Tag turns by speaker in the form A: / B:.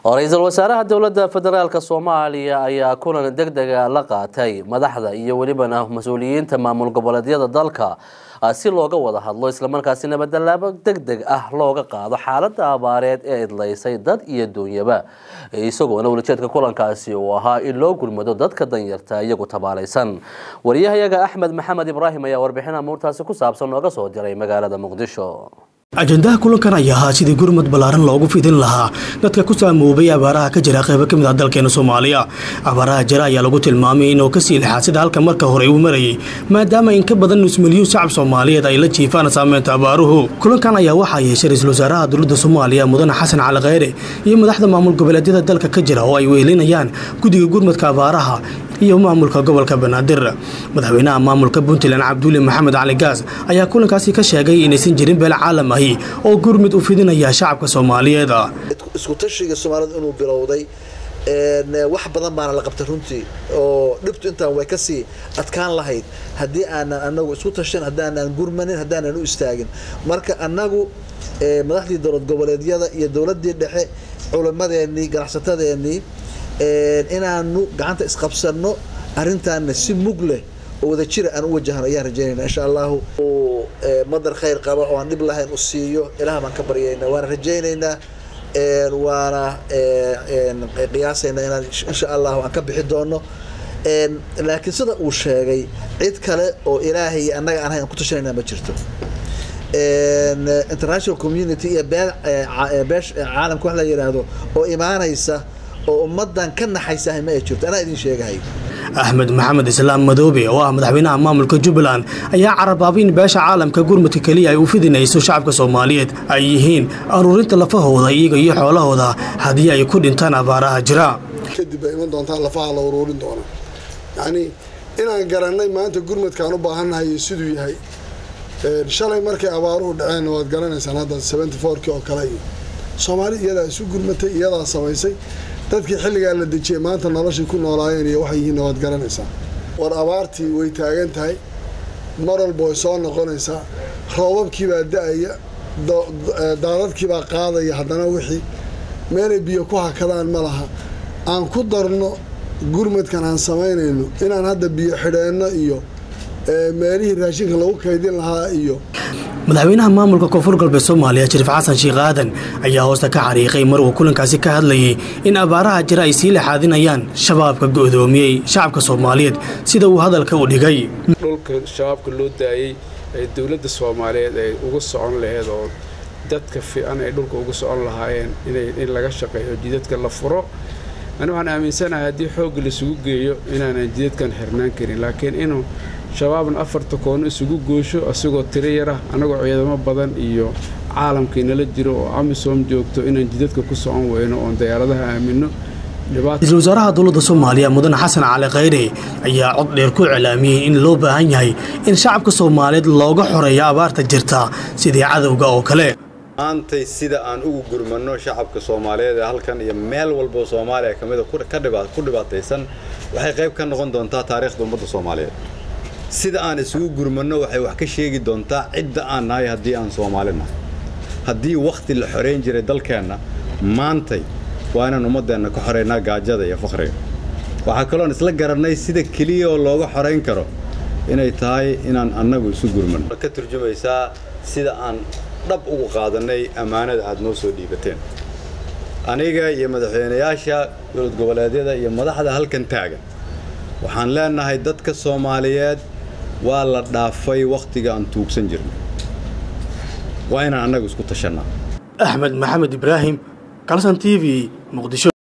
A: ra-iisul wasaaraha dowladda federaalk soomaaliya ayaa kulan deg dega la qaatay madaxda iyo welibana mas-uuliyiinta maamul goboleedyada dalka si looga wada hadlo islamarkaasi nabadalaabo deg deg ah looga qaado xaalada abaareed ee idlaysay dad iyo duunyaba isagoona welijeedka kulankaasi uu ahaa in loo gurmado dadka danyarta iyagu tabaalaysan wariyahayaga axmed maxamed ibraahim ayaa warbixin amuurtaasi ku saabsan nooga soo diray magaalada muqdisho
B: ajandaha kulankan ayaa ahaa sidii gurmad ballaaran loogu fidin lahaa dadka ku saamoobay abaaraha ka jira qaybo ka mid ah dalkeena soomaaliya abaaraha jira ayaa lagu tilmaamay inuu kasii lixaa sida halka marka hore uu marayay maadaama in ka badan nus milyuun shacab soomaaliyeed ay la jiifaan saameynta abaaruhu kulankan ayaa waxaa yeeshay ra-iisul wasaaraha dowladda soomaaliya mudane xasan cali kheyre iyo madaxda maamul goboleedyada dalka ka jira oo ay wehelinayaan guddiga gurmadka abaaraha iyo maamulka gobolka banaadir madaxweynaha maamulka puntland cabduuli maxamed cali gaas ayaa kulankaasi ka sheegay inaysan jirin beel caalam ahi oo gurmud u fidinaya shacabka soomaaliyeed
C: isku tashiga soomaalida inuu bilowday wax badan baana la qabtay runtii oo dhibtu intaan way kasii adkaan lahayd haddii aanan anagu isku tashan haddaanan gurmanin haddaanan u istaagin marka anagu madaxdii dowlad goboleedyada iyo dowladii dhexe culimadeenii ganacsatadeenii inaanu gacanta isqabsano arintaana si mug leh oo wada jira aan u wajahno ayaan rajaynayna insha allahu madar khayr qaba oo aan dhib lahayn u siiyo ilaah baan ka baryayna waana rajaynaynaa waana qiyaasaynaa inaan insha allahu aan ka bixi doono laakiin sida uu sheegay cid kale oo ilaahay iyo annaga aan hayn aan ku tashanayna ma jirto international community iyo bee beesh caalamka wax la yidhaahdo oo imaanaysa oo ummadan ka naxaysahay ma ay jirto anaa idin sheegahay
B: axmed maxamed islaam madoobe oo ah madaxweynaha maamulka jubbaland ayaa carabaabay in beesha caalamka gurmudka keliya ay u fidinayso shacabka soomaaliyeed ay yihiin aruurinta lafahooda iyaga iyo xoolahooda haddii ay ku dhintaan abaaraha jira
D: kadib bay iman doontaa lafaha la uruurin doona yacnii inaan garannay maanta gurmadkaan u baahannahay siduu yahay shalay markay abaaruhu dhaceen waad garanaysaan hadda seventy fourkii oo kale iyo soomaali iyadaa isu gurmatay iyadaa samaysay dadkii xilligaa la dejiyay maanta noloshay ku noolaayeen iyo waxay yihiin waad garanaysaa war abaartii way taagan tahay mar walba way soo noqonaysaa roobabkiibaa da-aya daadadkiibaa qaadaya haddana wixii meelay biyo ku hakadaan ma laha aan ku darno gurmadkan aan samaynayno inaan hadda biyo xidheenno iyo meelihii raashinka lagu kaydin lahaa iyo
B: madaxweynaha maamulka koonfur galbeed soomaaliya shariif xasan sheekh aadan ayaa hoosta ka xariiqay mar uu kulankaasi ka hadlayay in abaaraha jira ay sii lexaadinayaan shabaabka go'doomiyey shacabka soomaaliyeed sida uu hadalka u dhigay
E: dhulka shabaabka loo daayey ee dowladda soomaaliyeed ay uga socon laheyd oo dadka fiican ay dhulka uga socon lahaayeen in laga shaqeeyo jidadka la furo ani waxaan aaminsanahay haddii xoogga laisugu geeyo inaanan jidadkan xirnaan karin laakiin inuu shabaabna afarta koono isugu goosho isagoo tiro yarah annagoo ciidamo badan iyo caalamkii nala jiro oo amisom joogto inaan jidadka ku socon weyno oon dayaaradaha aamino
B: ra-iisul wasaaraha dowladda soomaaliya mudane xasan cali kheyre ayaa cod dheer ku iclaamiyey in loo baahan yahay in shacabka soomaaliyeed looga xoreeyo abaarta jirta sidii cadowga oo kale
F: maantay sida aan ugu gurmanno shacabka soomaaliyeed ee halkan iyo meel walboo soomaaliya ka mida ku dhibaataysan waxay qayb ka noqon doontaa taariikhda ummadda soomaaliyeed sida aan isugu gurmanno waxay wax ka sheegi doontaa cidda aan nahay haddii aan soomaali nahay haddii wakhti la xorayn jiray dalkeenna maantay waa inaan ummaddeenna ka xoraynaa gaajada iyo fakhriga waxaa kaloon isla garannay sida keliya oo looga xorayn karo inay tahay inaan annagu isu gurmanno ka turjumaysaa sida aan dhab ugu qaadannay ammaanada aad noo soo dhiibateen aniga iyo madaxweynayaasha dowlad goboleedyada iyo madaxda halkan taagan waxaan leenahay dadka soomaaliyeed waa la dhaafay wakhtiga aan tuugsan jirnay waa inaan annagu isku tashannaa
B: axmed maxamed ibraahim kalson t v muqdisho